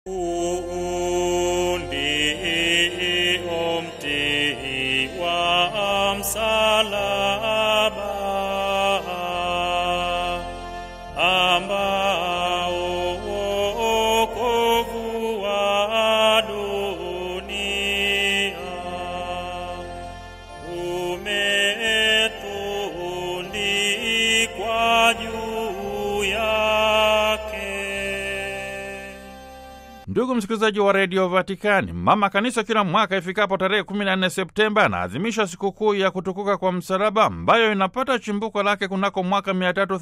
Umti wa msalaba ambao wokovu wa dunia umetundikwa juu yake. Ndugu msikilizaji wa redio Vatikani, mama kanisa kila mwaka ifikapo tarehe 14 Septemba anaadhimisha sikukuu ya kutukuka kwa msalaba ambayo inapata chimbuko lake kunako mwaka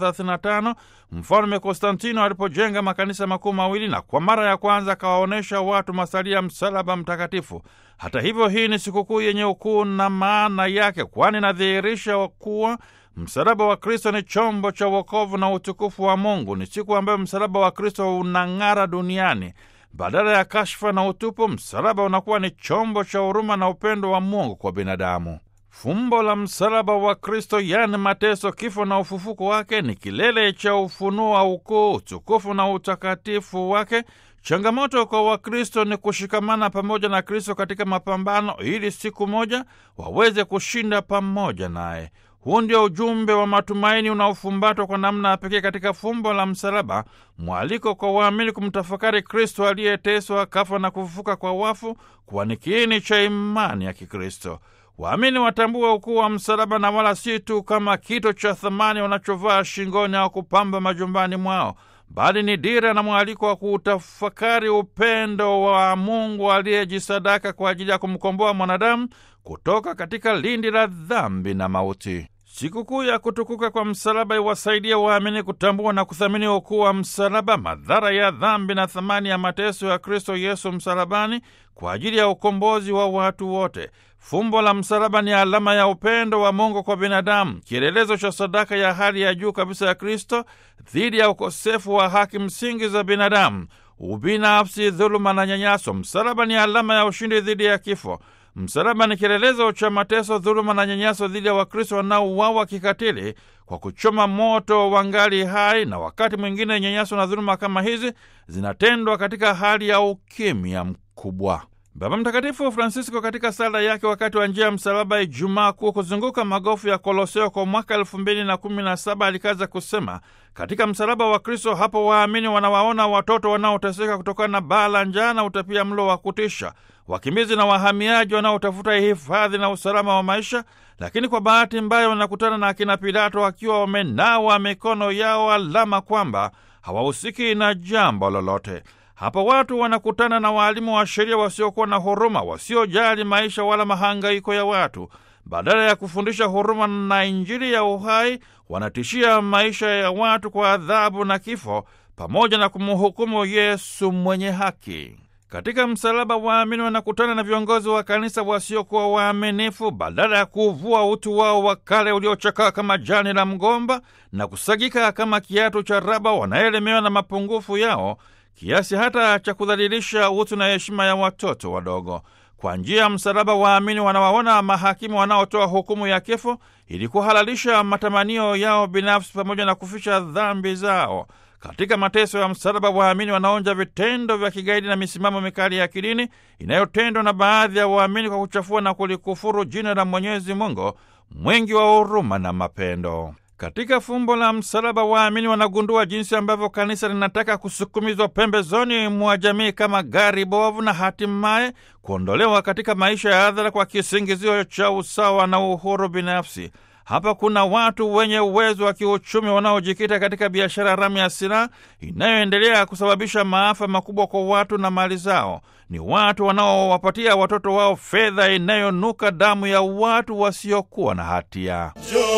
335 mfalme Konstantino alipojenga makanisa makuu mawili na kwa mara ya kwanza akawaonyesha watu masalia ya msalaba mtakatifu. Hata hivyo, hii ni sikukuu yenye ukuu na maana yake, kwani inadhihirisha kuwa msalaba wa Kristo ni chombo cha wokovu na utukufu wa Mungu. Ni siku ambayo msalaba wa Kristo unang'ara duniani. Badala ya kashfa na utupu, msalaba unakuwa ni chombo cha huruma na upendo wa Mungu kwa binadamu. Fumbo la msalaba wa Kristo, yaani mateso, kifo na ufufuko wake, ni kilele cha ufunuo wa ukuu, utukufu na utakatifu wake. Changamoto kwa Wakristo ni kushikamana pamoja na Kristo katika mapambano, ili siku moja waweze kushinda pamoja naye. Huu ndio ujumbe wa matumaini unaofumbatwa kwa namna ya pekee katika fumbo la msalaba, mwaliko kwa waamini kumtafakari Kristo aliyeteswa, kafa na kufufuka kwa wafu, kuwa ni kiini cha imani ya Kikristo. Waamini watambua ukuu wa msalaba na wala si tu kama kito cha thamani wanachovaa shingoni au kupamba majumbani mwao, bali ni dira na mwaliko wa kuutafakari upendo wa Mungu aliyejisadaka kwa ajili ya kumkomboa mwanadamu kutoka katika lindi la dhambi na mauti. Sikukuu ya kutukuka kwa msalaba iwasaidia waamini kutambua na kuthamini ukuu wa msalaba, madhara ya dhambi na thamani ya mateso ya Kristo Yesu msalabani kwa ajili ya ukombozi wa watu wote. Fumbo la msalaba ni alama ya upendo wa Mungu kwa binadamu, kielelezo cha sadaka ya hali ya juu kabisa ya Kristo dhidi ya ukosefu wa haki msingi za binadamu, ubinafsi, dhuluma na nyanyaso. Msalaba ni alama ya ushindi dhidi ya kifo. Msalaba ni kielelezo cha mateso, dhuluma na nyanyaso dhidi ya Wakristo wanaouawa kikatili kwa kuchoma moto wangali hai, na wakati mwingine nyanyaso na dhuluma kama hizi zinatendwa katika hali ya ukimya mkubwa. Baba Mtakatifu Francisco katika sala yake wakati wa njia ya msalaba Ijumaa Kuu kuzunguka magofu ya Koloseo kwa mwaka elfu mbili na kumi na saba alikaza kusema, katika msalaba wa Kristo hapo waamini wanawaona watoto wanaoteseka kutokana na baa la njaa na utapia mlo wa kutisha, wakimbizi na wahamiaji wanaotafuta hifadhi na usalama wa maisha, lakini kwa bahati mbaya wanakutana na akina Pilato wakiwa wamenawa mikono yao, alama kwamba hawahusiki na jambo lolote. Hapa watu wanakutana na waalimu wa sheria wasiokuwa na huruma, wasiojali maisha wala mahangaiko ya watu. Badala ya kufundisha huruma na Injili ya uhai, wanatishia maisha ya watu kwa adhabu na kifo, pamoja na kumhukumu Yesu mwenye haki. Katika msalaba, waamini wanakutana na viongozi wa kanisa wasiokuwa waaminifu. Badala ya kuvua utu wao wa kale uliochakaa kama jani la mgomba na kusagika kama kiatu cha raba, wanaelemewa na mapungufu yao kiasi hata cha kudhalilisha utu na heshima ya watoto wadogo. Kwa njia ya msalaba, waamini wanawaona mahakimu wanaotoa hukumu ya kifo ili kuhalalisha matamanio yao binafsi pamoja na kuficha dhambi zao. Katika mateso ya msalaba, waamini wanaonja vitendo vya kigaidi na misimamo mikali ya kidini inayotendwa na baadhi ya waamini kwa kuchafua na kulikufuru jina la Mwenyezi Mungu mwingi wa huruma na mapendo. Katika fumbo la msalaba waamini wanagundua jinsi ambavyo kanisa linataka kusukumizwa pembezoni mwa jamii kama gari bovu na hatimaye kuondolewa katika maisha ya hadhara kwa kisingizio cha usawa na uhuru binafsi. Hapa kuna watu wenye uwezo wa kiuchumi wanaojikita katika biashara haramu ya silaha inayoendelea kusababisha maafa makubwa kwa watu na mali zao. Ni watu wanaowapatia watoto wao fedha inayonuka damu ya watu wasiokuwa na hatia.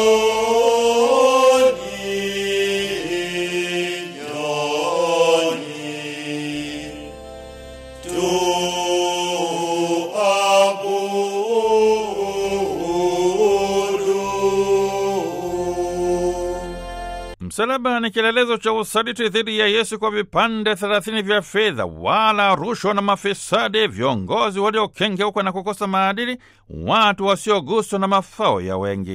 Msalaba ni kielelezo cha usaliti dhidi ya Yesu kwa vipande thelathini vya fedha, wala rushwa na mafisadi, viongozi waliokengeuka na kukosa maadili, watu wasioguswa na mafao ya wengi.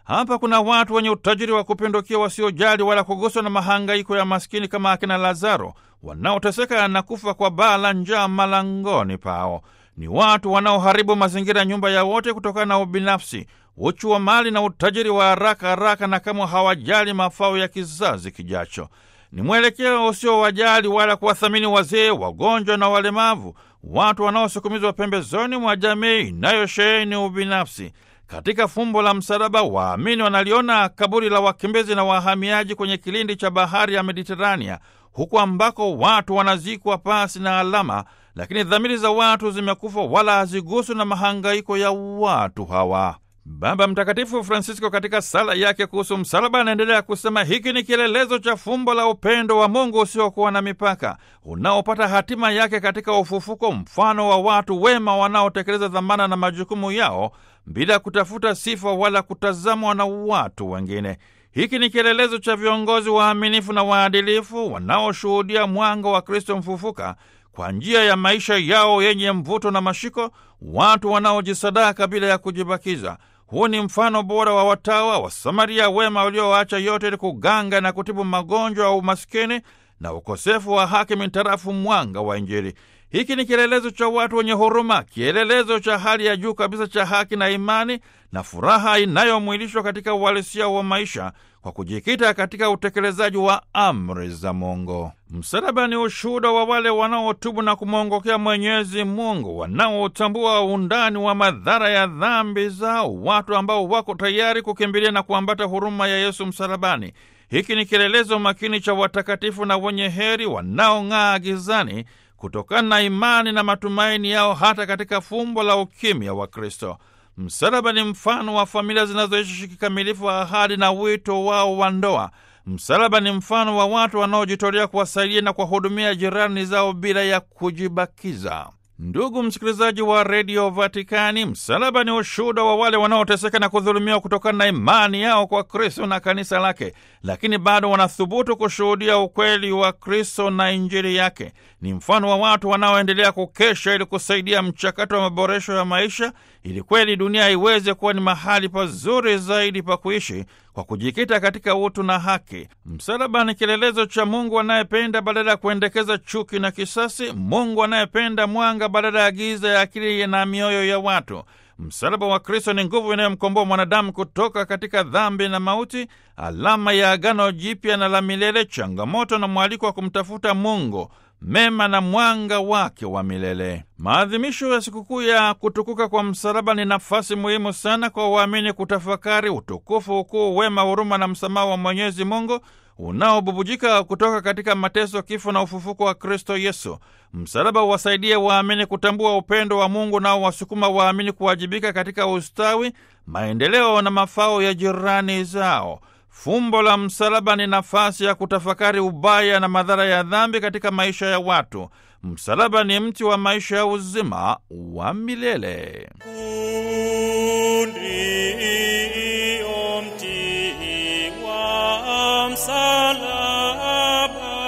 Hapa kuna watu wenye utajiri wa kupindukia wasiojali wala kuguswa na mahangaiko ya maskini kama akina Lazaro wanaoteseka na kufa kwa baa la njaa malangoni pao. Ni watu wanaoharibu mazingira ya nyumba ya wote kutokana na ubinafsi, uchu wa mali na utajiri wa haraka haraka, na kama hawajali mafao ya kizazi kijacho. Ni mwelekeo usiowajali wala kuwathamini wazee, wagonjwa na walemavu, watu wanaosukumizwa pembezoni mwa jamii inayosheheni ubinafsi. Katika fumbo la msalaba, waamini wanaliona kaburi la wakimbizi na wahamiaji kwenye kilindi cha bahari ya Mediterania, huku ambako watu wanazikwa pasi na alama, lakini dhamiri za watu zimekufa wala haziguswi na mahangaiko ya watu hawa. Baba Mtakatifu Francisco katika sala yake kuhusu msalaba anaendelea kusema, hiki ni kielelezo cha fumbo la upendo wa Mungu usiokuwa na mipaka unaopata hatima yake katika ufufuko, mfano wa watu wema wanaotekeleza dhamana na majukumu yao bila kutafuta sifa wala kutazamwa na watu wengine. Hiki ni kielelezo cha viongozi waaminifu na waadilifu wanaoshuhudia mwanga wa Kristo mfufuka kwa njia ya maisha yao yenye mvuto na mashiko, watu wanaojisadaka bila ya kujibakiza. Huu ni mfano bora wa watawa wa Samaria wema walioacha yote ili kuganga na kutibu magonjwa ya umaskini na ukosefu wa haki mintarafu mwanga wa Injili. Hiki ni kielelezo cha watu wenye huruma, kielelezo cha hali ya juu kabisa cha haki na imani na furaha inayomwilishwa katika uhalisia wa maisha kwa kujikita katika utekelezaji wa amri za Mungu. Msalaba ni ushuhuda wa wale wanaotubu na kumwongokea Mwenyezi Mungu, wanaotambua undani wa madhara ya dhambi zao, watu ambao wako tayari kukimbilia na kuambata huruma ya Yesu msalabani. Hiki ni kielelezo makini cha watakatifu na wenye heri wanaong'aa gizani kutokana na imani na matumaini yao hata katika fumbo la ukimya wa Kristo. Msalaba ni mfano wa familia zinazoishi kikamilifu wa ahadi na wito wao wa ndoa. Msalaba ni mfano wa watu wanaojitolea kuwasaidia na kuwahudumia jirani zao bila ya kujibakiza. Ndugu msikilizaji wa redio Vatikani, msalaba ni ushuhuda wa wale wanaoteseka na kudhulumiwa kutokana na imani yao kwa Kristo na kanisa lake, lakini bado wanathubutu kushuhudia ukweli wa Kristo na injili yake. Ni mfano wa watu wanaoendelea kukesha ili kusaidia mchakato wa maboresho ya maisha, ili kweli dunia iweze kuwa ni mahali pazuri zaidi pa kuishi kwa kujikita katika utu na haki. Msalaba ni kielelezo cha Mungu anayependa badala ya kuendekeza chuki na kisasi, Mungu anayependa mwanga badala ya giza ya akili na mioyo ya watu. Msalaba wa Kristo ni nguvu inayomkomboa mwanadamu kutoka katika dhambi na mauti, alama ya agano jipya na la milele, changamoto na mwaliko wa kumtafuta Mungu mema na mwanga wake wa milele. Maadhimisho ya sikukuu ya kutukuka kwa msalaba ni nafasi muhimu sana kwa waamini kutafakari utukufu, ukuu, wema, huruma na msamaha wa Mwenyezi Mungu unaobubujika kutoka katika mateso, kifo na ufufuko wa Kristo Yesu. Msalaba uwasaidie waamini kutambua upendo wa Mungu nao wasukuma waamini kuwajibika katika ustawi, maendeleo na mafao ya jirani zao. Fumbo la msalaba ni nafasi ya kutafakari ubaya na madhara ya dhambi katika maisha ya watu. Msalaba ni mti wa maisha ya uzima wa milele. Ndio mti wa msalaba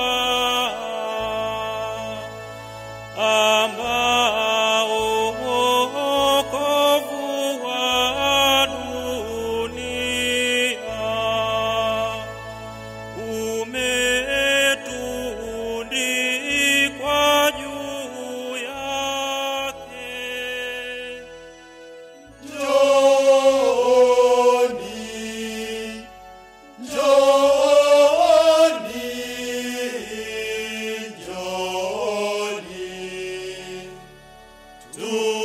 ambao wokovu wa dunia umetundikwa juu yake. Njoni, njoni, njoni, tu